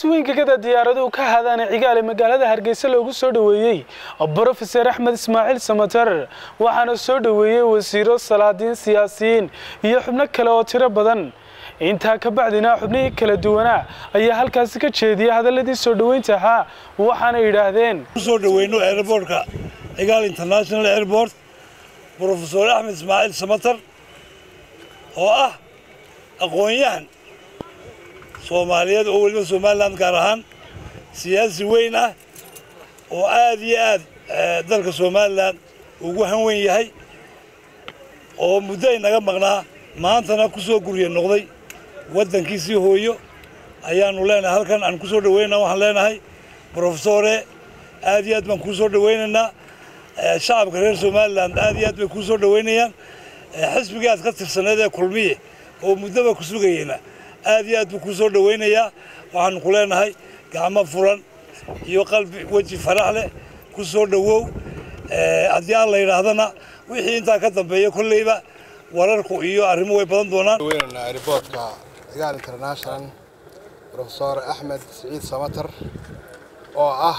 si weyn gegada diyaaraduhu ka hadaana cigaale magaalada hargeysa loogu soo dhoweeyey brofeser axmed ismaaciil samater waxaana soo dhoweeyey wasiiro salaadiin siyaasiyiin iyo xubno kale oo tiro badan intaa ka bacdina xubnihii kala duwanaa ayaa halkaasi ka jeediyay hadaladii soo dhoweynta ahaa waxaana yidhaahdeen kusoo dhaweyno airbortka cigaal international airport brofesor axmed ismaaciil samater oo ah aqoon-yahan soomaaliyeed oo weliba somalilan gaar ahaan siyaasi weyn ah oo aad iyo aad dalka somalilan ugu hanwen yahay oo muddo ay naga maqnaa maantana ku soo gurya noqday waddankiisii hooyo ayaanu leenahay halkan aan ku soo dhaweynaa waxaan leenahay brofesore aad iyo aad baan kuu soo dhaweynaynaa shacabka reer somalilan aad iyo aad bay kuu soo dhaweynayaan xisbigii aad ka tirsaneed ee kulmiye oo muddoba ku sugayeyna aad iyo aad buu kuu soo dhaweynayaa waxaanu ku leenahay gacmo furan iyo qalbi weji farax leh ku soo dhowow haddii aan la yidhaahdana wixii intaa ka dambeeya kolleyba wararku iyo arrimo way badan doonaan weynanaa riboortka cigaal international profesor axmed siciid samater oo ah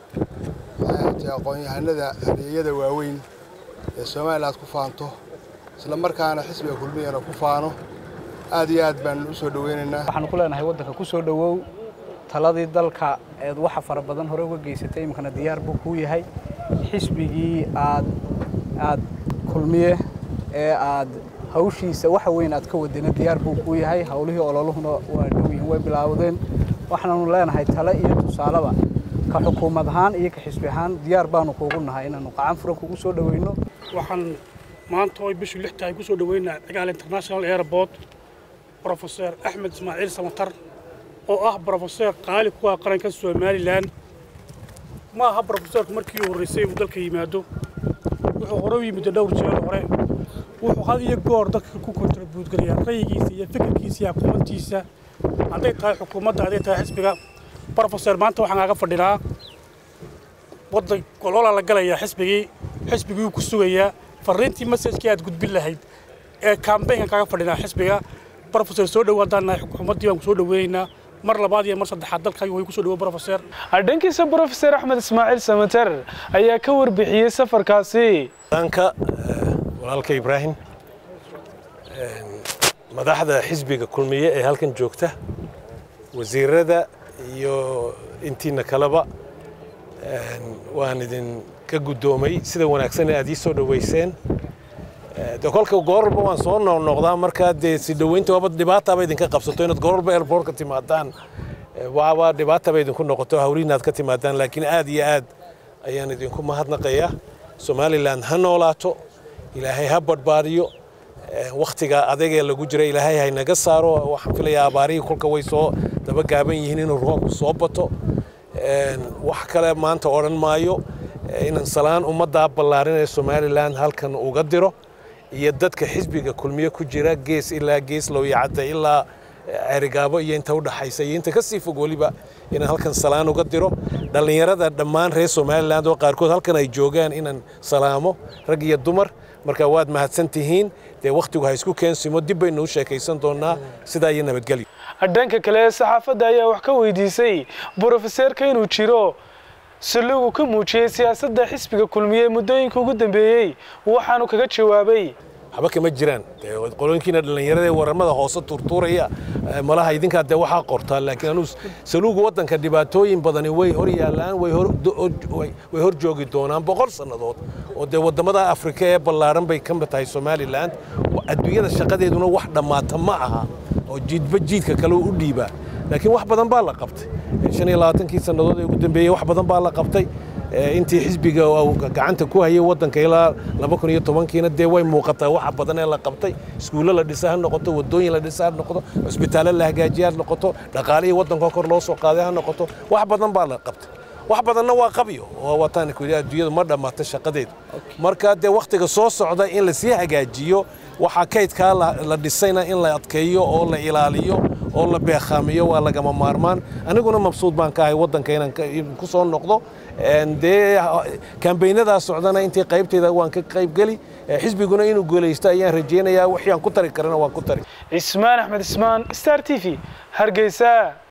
aqoon-yahanada adeegyada waaweyn ee somalilan aad ku faanto isla markaana xisbiga kulmiyana ku faano aad iyo aad baan u soo dhaweynaynaa waxaanu ku leenahay waddanka ku soo dhowow taladii dalka eed waxa fara badan hore uga geysatay iminkana diyaar buu kuu yahay xisbigii aad aad kulmiye ee aad hawshiisa waxa weyn aad ka wadina diyaar buu kuu yahay howlihii ololuhuna waa dhow yihiin way bilaawdeen waxaanu leenahay tale iyo tusaaleba ka xukuumad ahaan iyo ka xisbi ahaan diyaar baanu kuugu nahay inaanu qacan furan kugu soo dhaweyno waxaan maanta oo bishu lix tahay ku soo dhaweynaa cigaal international airport brofeser axmed ismaaciil samatar oo ah brofeser qaali ku ah qaranka somalilan ma aha brofeserku markii uu horreysay uu dalka yimaado wuxuu hore u yimid dhowr jeer hore wuxuu had iyo goor dadka ku kontribuutgalayaa rayigiisa iyo fikirkiisa iyo aqoontiisa hadday tahay xukuumadda hadday tahay xisbiga brofeser maanta waxaan kaaga fadhinaa waddan gololaa la galayaa xisbigii xisbigii ku sugayaa farriintii masajkii aad gudbin lahayd ee kambaynkan kaaga fadhinaa xisbiga brofeser soo dhowaadaan nahay xukuumaddii baan ku soo dhaweynaynaa mar labaad iyo mar saddexaad dalkaaga way ku soo dhawo brofeser dhankiisa brofeser axmed ismaaciil samater ayaa ka warbixiyey safarkaasi danka walaalka ibraahim madaxda xisbiga kulmiye ee halkan joogta wasiirada iyo intiina kaleba waan idinka guddoomay sida wanaagsan aad ii soo dhoweyseen de kolka gooralba waan soo noqnoqdaa markaa dee si dhoweynta waaba dhibaataba idinka qabsato inaad gooralba airportka timaadaan waaba dhibaataba idinku noqoto hawlihiina aad ka timaadaan laakiin aad iyo aad ayaan idinku mahadnaqayaa somalilan ha noolaato ilaahay ha badhbaadiyo wakhtiga adagee lagu jira ilaahay haynaga saaro waxaan filayaa abaarihii kolka way soo daba gaaban yihiin inuu roobku soo bato wax kale maanta odhan maayo inaan salaan ummaddaa ballaarin ee somalilan halkan uga diro iyo dadka xisbiga kulmiye ku jira gees ilaa gees lowyacadda ilaa cerigaabo iyo inta udhaxaysa iyo inta kasii fog weliba inaan halkan salaan uga diro dhallinyarada dhammaan reer somalilan oo qaarkood halkan ay joogaan inaan salaamo rag iyo dumar marka waad mahadsan tihiin dee wakhtigu ha isku keensimo dib baynu u sheekaysan doonaa sidaa iyo nabadgelyo dhanka kale saxaafadda ayaa wax ka weydiisay brofeseerka inuu jiro salogu ka muujiyey siyaasadda xisbiga kulmiye muddooyinka ugu dambeeyey waxaanu kaga jawaabay waxba kama jiraan qolooyinkiina dhallinyarada ee waramada hoose turtuuraya malaha idinkaa dee waxaa qortaa laakiin anuu saluuga waddanka dhibaatooyin badani way hor yaallaan way hor joogi doonaan boqol sannadood oo dee waddamada afrika ee ballaaran bay ka mid tahay somalilan adduunyada shaqadeeduna wax dhammaata ma aha oo jiidba jiidka kale u dhiibaa laakiin wax badan baa la qabtay shan iyo labaatankii sannadood ee ugu dambeeyey wax badan baa la qabtay intii xisbiga gacanta ku hayay waddanka ilaa laba kun iyo tobankiina dee way muuqataa waxa badan ee la qabtay iskuullo la dhisa ha noqoto waddooyin la dhisa ha noqoto cisbitaallo la hagaajiya ha noqoto dhaqaalihii waddanka kor loo soo qaaday ha noqoto wax badan baa la qabtay wax badanna waa qabyo oo wataan ku yidhi adduunyadu ma dhammaato shaqadeedu marka dee wakhtiga soo socda in lasii hagaajiyo waxaa kaydkaa la dhisayna in la adkeeyo oo la ilaaliyo oo la beekhaamiyo waa lagama maarmaan aniguna mabsuud baan ka ahay waddanka inaan ku soo noqdo dee kambaynadaa socdana intii qaybtayda waan ka qaybgeli xisbiguna inuu guulaysto ayaan rajaynayaa wixii aan ku tari karana waan ku tari cismaan axmed cismaan star t v hargeysa